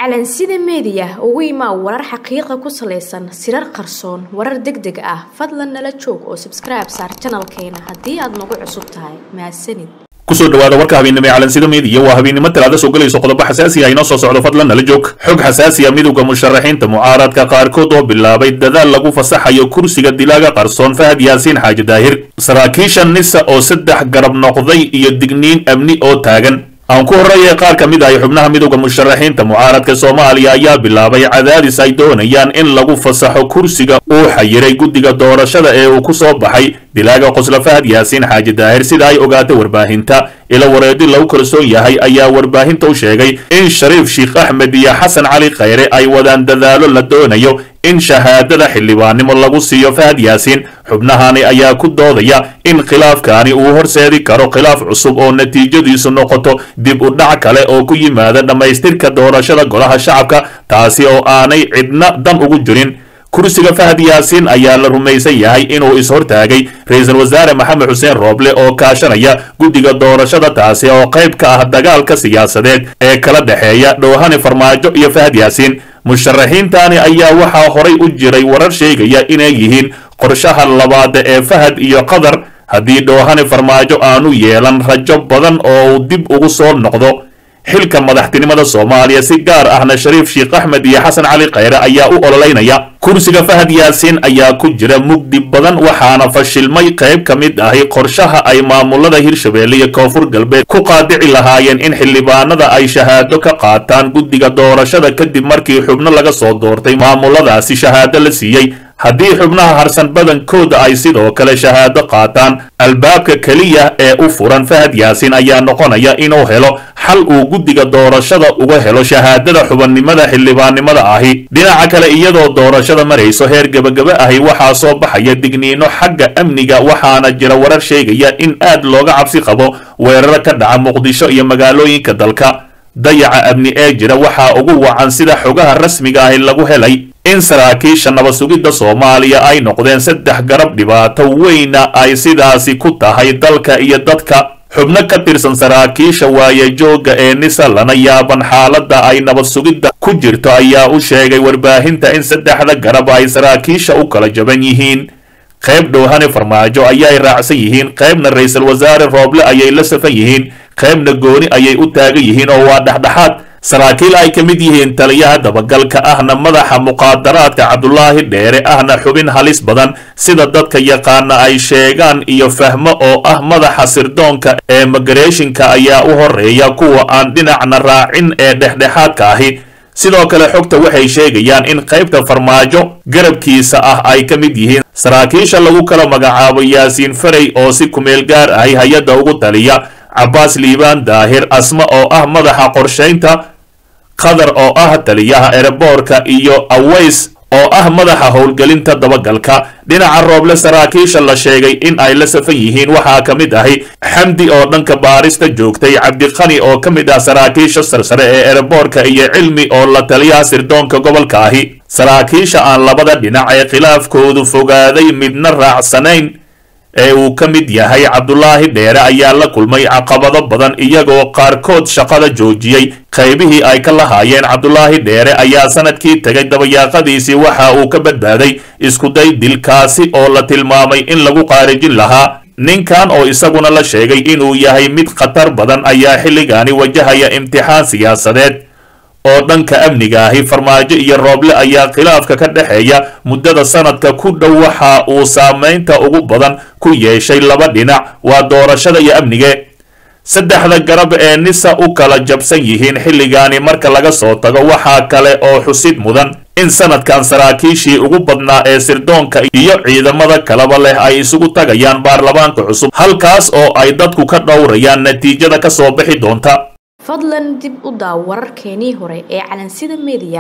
calansida meediya ugu imaa warar xaqiiqa ku salaysan sirar qarsoon warar deg deg ah fadlan nala joog oo sabskribe saar janalkeena haddii aad nagu cusub tahay mahadsanid kusoo dhawaada warka habeennimo ee calansida meediya waa habeennimo talaada soo gelayso qodobo xasaasi ah inoo soo socdo fadlan nala joog xog xasaasi ah midowda musharaxiinta mucaaradka qaarkood oo bilaabay dadaal lagu fasaxayo kursiga dilaaga qarsoon fahad yaasiin xaaji daahir saraakiisha nisa oo saddex garab noqday iyo digniin amni oo taagan aan ku horreeyay qaar ka mid ah xubnaha midowda musharaxiinta mucaaradka soomaaliya ayaa bilaabay cadaadis ay doonayaan in lagu fasaxo kursiga uu xayiray guddiga doorashada ee uu ku soo baxay dilaaga qosla fahad yaasiin xaaji daahir sida ay ogaatay warbaahinta ila wareedi lagu kalsoon yahay ayaa warbaahinta u sheegay in shariif sheikh axmed iyo xasan cali khayre ay wadaan dadaalo la doonayo in shahaadada xildhibaannimo lagu siiyo fahad yaasiin xubnahani ayaa ku doodaya in khilaafkaani uu horseedi karo khilaaf cusub oo natiijadiisu noqoto dib u dhac kale oo ku yimaada dhammaystirka doorashada golaha shacabka taasi oo aanay cidna dan ugu jirin kursiga fahad yaasiin ayaa la rumaysan yahay inuu is-hortaagay ra-iisul wasaare maxamed xuseen rooble oo kaashanaya guddiga doorashada taasi oo qayb ka ah dagaalka siyaasadeed ee kala dhexeeya dhowhane farmaajo iyo fahad yaasiin musharaxiintani ayaa waxaa horay u jiray warar sheegaya inay yihiin qorshaha labaad ee fahad iyo qatar haddii dhowhane farmaajo aanu yeelan rajo badan oo uu dib ugu soo noqdo xilka madaxtinimada soomaaliya si gaar ahna shariif sheikh axmed iyo xasan cali khayre ayaa u ololeynaya kursiga fahad yaasiin ayaa ku jira mugdi badan waxaana fashilmay qayb ka mid ahi qorshaha ay maamulada hirshabeelle iyo koonfur galbeed ku qaadici lahaayeen in xildhibaanada ay shahaado ka qaataan guddiga doorashada kadib markii xubno laga soo doortay maamuladaasi shahaado la siiyey haddii xubnaha harsan badankooda ay sidoo kale shahaado qaataan albaabka keliya ee u furan fahad yaasiin ayaa noqonaya inuu helo xal uu guddiga doorashada uga helo shahaadada xubannimada xildhibaannimada ahi dhinaca kale iyadoo doorashada marayso heer gebagaba ahi waxaa soo baxaya digniino xagga amniga waxaana jira warar sheegaya in aad looga cabsi qabo weeraro ka dhaca muqdisho iyo magaalooyinka dalka dayaca amni ee jira waxaa ugu wacan sida xogaha rasmiga ahi lagu helay in saraakiisha nabad sugidda soomaaliya ay noqdeen saddex garab dhibaato weyna ay sidaasi ku tahay dalka iyo dadka xubno ka tirsan saraakiisha waayejooga ee nisa lana yaaban xaaladda ay nabad sugidda ku jirto ayaa u sheegay warbaahinta in saddexda garab ay saraakiisha u kala jaban yihiin qayb dhowhane farmaajo ayay raacsan yihiin qaybna ra-iisul wasaare rooble ayay la safan yihiin qaybna gooni ayay u taagan yihiin oo waa dhexdhexaad saraakiil ay ka mid yihiin taliyaha dabagalka ahna madaxa muqaadaraadka cabdulaahi dheere ahna xubin halis badan sida dadka yaqaana ay sheegaan iyo fahmo oo ah madaxa sirdoonka ee migareeshinka ayaa u horeeya kuwa aan dhinacna raacin ee dhexdhexaadka ahi sidoo kale xogta waxay sheegayaan in qaybta farmaajo garabkiisa ah ay ka mid yihiin saraakiisha lagu kala magacaabo yaasiin farey oo si kumeel gaar ahi hay-adda ugu taliya cabbaas liibaan daahir asma oo ah madaxa qorshaynta qatar oo ah taliyaha ereboorka iyo aways oo ah madaxa howlgelinta dabagalka dhinaca rooble saraakiisha la sheegay in ay la safan yihiin waxaa ka mid ahi xamdi oo dhanka baarista joogtay cabdiqani oo ka mid ah saraakiisha sarsare ee ereboorka iyo cilmi oo la taliyaha sirdoonka gobolka ahi saraakiisha aan labada dhinac ee khilaafkoodu fogaaday midna raacsanayn ee uu ka mid yahay cabdulaahi dheere ayaa la kulmay caqabado badan iyagoo qaarkood shaqada joojiyey qaybihii ay ka lahaayeen cabdulaahi dheere ayaa sanadkii tegay dabayaaqadiisii waxa uu ka badbaaday iskuday dilkaasi oo la tilmaamay in lagu qaarijin lahaa ninkan oo isaguna la sheegay inuu yahay mid khatar badan ayaa xilligaani wajahaya imtixaan siyaasadeed oo dhanka amniga ahi farmaajo iyo rooble ayaa khilaafka ka dhexeeya muddada sanadka ku dhow waxa uu saamaynta ugu badan ku yeeshay laba dhinac waa doorashada iyo amnige saddexda garab ee nisa u kala jabsan yihiin xilligaani marka laga soo tago waxaa kale oo xusid mudan in sanadkan saraakiishii ugu badnaa ee sirdoonka iyo ciidamada kalaba leh ay isugu tagayaan baarlamaanka cusub halkaas oo ay dadku ka dhowrayaan natiijada ka soo bixi doonta fadlan dib u daaw wararkeenii hore ee calansida meediya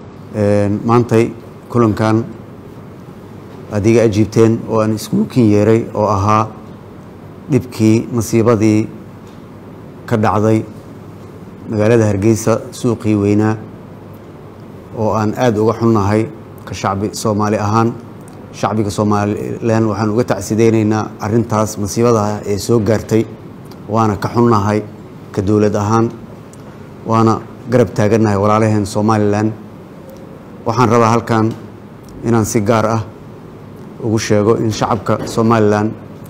maantay kulankan adiga ajiibteen oo aan iskugu kin yeeray oo ahaa dhibkii masiibadii ka dhacday magaalada hargeysa suuqii weynaa oo aan aada uga xunnahay ka shacbi soomaali ahaan shacbiga somalilan waxaan uga tacsideynaynaa arintaas masiibada ee soo gaartay waana ka xunnahay ka dowlad ahaan waana garab taagannahay walaalaheen somalilan waxaan rabaa halkan inaan si gaar ah ugu sheego in shacabka somalilan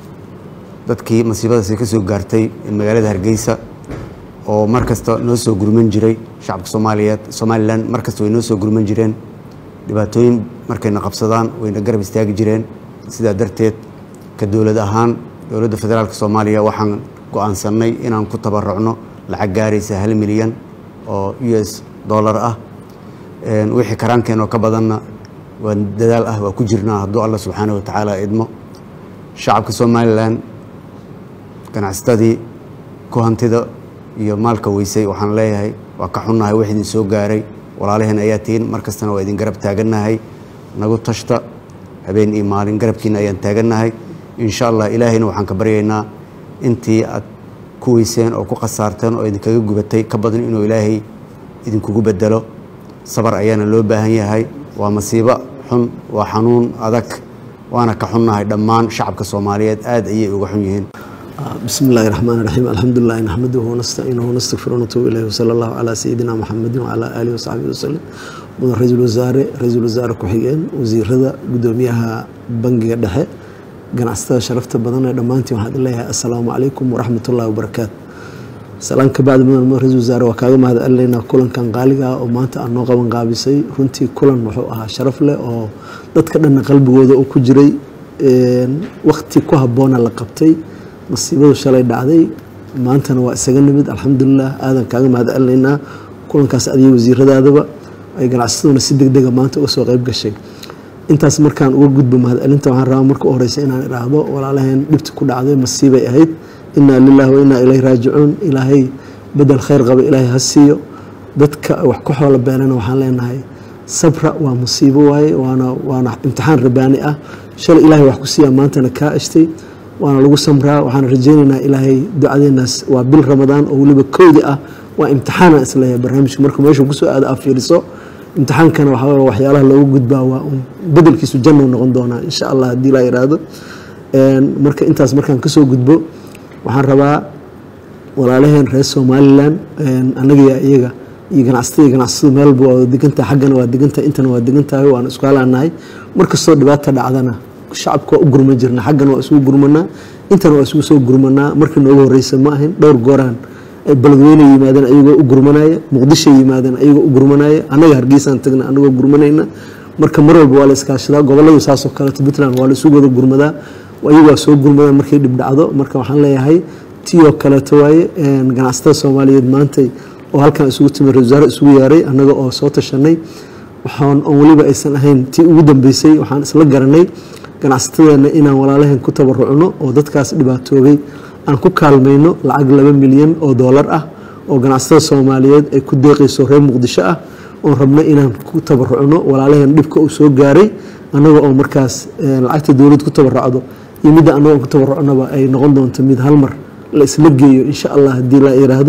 dadkii masiibadaasi ka soo gaartay magaalada hargeysa oo mar kasta noo soo gurman jiray shacabka soomaaliyeed somalilan mar kasta way noo soo gurman jireen dhibaatooyin markayna qabsadaan wayna garab istaagi jireen sidaa darteed ka dowlad ahaan dowladda federaalk soomaaliya waxaan go-aansanay inaan ku tabarucno lacag gaaraysa hal milyan oo u s dollar ah wixii karaankeen oo ka badanna waa dadaal ah waa ku jirnaa hadduu alla subxaana wa tacaala idmo shacabka somalilan ganacsatadii ku hantida iyo maalka weysay waxaan leeyahay waa ka xunnahay wax idin soo gaaray walaalaheen ayaa tihiin mar kastana waa idin garab taagannahay nagu tashta habeen iyo maalin garabkiina ayaan taagannahay insha allah ilaahayna waxaan ka baryaynaa intii aad ku weyseen oo ku khasaarteen oo idinkaga gubatay ka badan inuu ilaahay idinkugu bedelo sabar ayaana loo baahan yahay waa masiibo xun waa xanuun adag waana ka xunnahay dhammaan shacabka soomaaliyeed aad ayay uga xun yihiin بسم الله الرحمن الرحيم الحمد لله نحمده ونستعينه ونستغفره ونتوب إليه وصلى الله على سيدنا محمد وعلى آله وصحبه وسلم مدن رئيس الوزراء رئيس الوزراء ku-xigeen wasiirada gudoomiyaha bangiga dhexe ganacsatada sharafta badan ee dhammaantiin waxaan leeyahay assalaamu calaykum waraxmat ullahi wabarakaatu salaan ka bacdi mudan mudan ra-isul wasaare waa kaaga mahad celinaynaa kulankan qaaliga ah oo maanta aad noo qaban qaabisay runtii kulan wuxuu ahaa sharaf leh oo dadka dhanna qalbigooda uu ku jiray waqti ku habboona la qabtay masiibadu shalay dhacday maantana waa isaga nimid alxamdulilah aadan kaaga mahad celinaynaa kulankaas adiyo wasiiradaadaba ay ganacsataduna si deg dega maanta uga soo qayb gashay intaas markaan uga gudbo mahad celinta waxaan rabaa marka u horeysa inaan idhaahdo walaalaheen dhibti ku dhacday masiibay ahayd inaa lilahi wa inaa ilayhi raajicuun ilaahay bedel khayr qaba ilaahay ha siiyo dadka wax ku xoolo beelana waxaan leenahay sabra waa musiibo waaye waana waana imtixaan rabaani ah shalay ilaahay wax ku siiyaa maantana kaa ashtay waana lagu samraa waxaan rajaynaynaa ilaahay ducadeenaas waa bil ramadaan oo weliba kowdi ah waa imtixaana isleeyahay barnaamijku marka meeshu kusoo aada aa fiiriso imtixaankana waxaa waxyaalaha loogu gudbaa waa un bedelkiisu jannou noqon doonaa insha allah haddii laa iraahdo marka intaas markaan kasoo gudbo waxaan rabaa walaalaheen reer somalilan annaga iyaga iyo ganacsatada ganacsatadu meel walba waa degantahay xaggana waa degantahay intana waa degantahay waana isku halaanahay markastoo dhibaata dhacdana shacabka waa u gurman jirna xaggana waa isugu gurmanaa intana waa isugu soo gurmanaa markii noogu horeysa ma ahayn dhowr gooraan ay beledweyne yimaadeen ayagoo u gurmanaya muqdisho yimaadeen ayagoo u gurmanaya annaga hargeysaan tagna anagoo gurmanayna marka mar walba waa la iskaashadaa goboladu saasoo kaleeto puntland waa la isugu wada gurmadaa ayagu waa soo gurmadaan markay dhib dhacdo marka waxaan leeyahay tiyoo kaleeto waaye ganacsatada soomaaliyeed maantay oo halkan isugu timi ra wasaare isugu yaaray annaga oo soo tashanay waxaan oon weliba aysan ahayn tii ugu dambeysay waxaan isla garanay ganacsatadeena inaan walaalaheen ku tabarucno oo dadkaas dhibaatoobay aan ku kaalmayno lacag laba milyan oo doolar ah oo ganacsatada soomaaliyeed ay ku deeqayso reer muqdisho ah oon rabno inaan ku tabarucno walaalaheen dhibka uu soo gaaray annaga oo markaas lacagta dowlad ku tabarucdo iyo midda annaga ku tabarucnaba ay noqon doonto mid hal mar la isla geeyo insha allah haddii la yiraahdo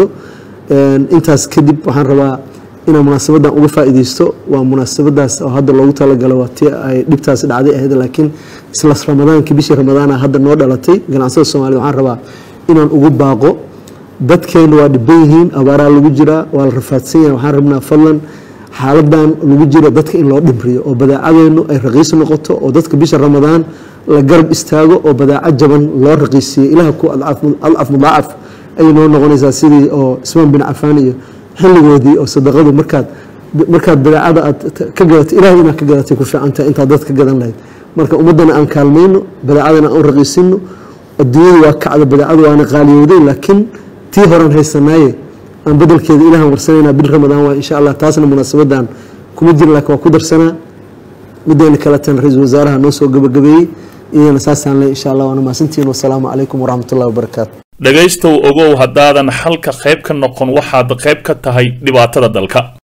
intaas kadib waxaan rabaa inaan munaasabadan uga faa'iideysto waa munaasabadaas oo hadda loogu talagalo waa tii ay dhibtaas dhacday ahayd laakiin isla ramadaankii bishii ramadaana hadda noo dhalatay ganacsada soomaaliyed waxaan rabaa inaan ugu baaqo dadkeena waa dhiban yihiin abaaraa lagu jiraa waa la rafaadsan yahay waxaan rabnaa fadlan xaaladan lagu jiro dadka in loo dhimriyo oo badaacadeenu ay raqiis noqoto oo dadka bisha ramadaan la garab istaago oo badaaco jaban loo raqiisiiyo ilaah ku adcaf mudaacaf ayay noo noqonaysaa sidii oo ismaan bin cafaan iyo xilligoodii oo sadaqadu markaad markaad badaacada aad ka gadatay ilahay inaad ka gadatay ku fiicantahay intaad dad ka gadan lahayd marka ummaddana aan kaalmayno badaacadana aan u raqiisino adduunyadu waa kacda badaacadu waana qaaliyowday laakiin tii horan haysanaaye aan bedelkeeda ilahan warsanayna bil ramadaan waa insha allah taasna munaasabadan kuma jira laakiin waa ku darsanaa mideena kaletan ra-iisul wasaaraha noo soo gabagabeeyey iyadana saasaan le insha allah waana mahadsantihiin wasalaamu calaykum waraxmatullahi wabarakaatu dhegaystow ogow haddaadan xalka qayb ka noqon waxaad qayb ka tahay dhibaatada dalka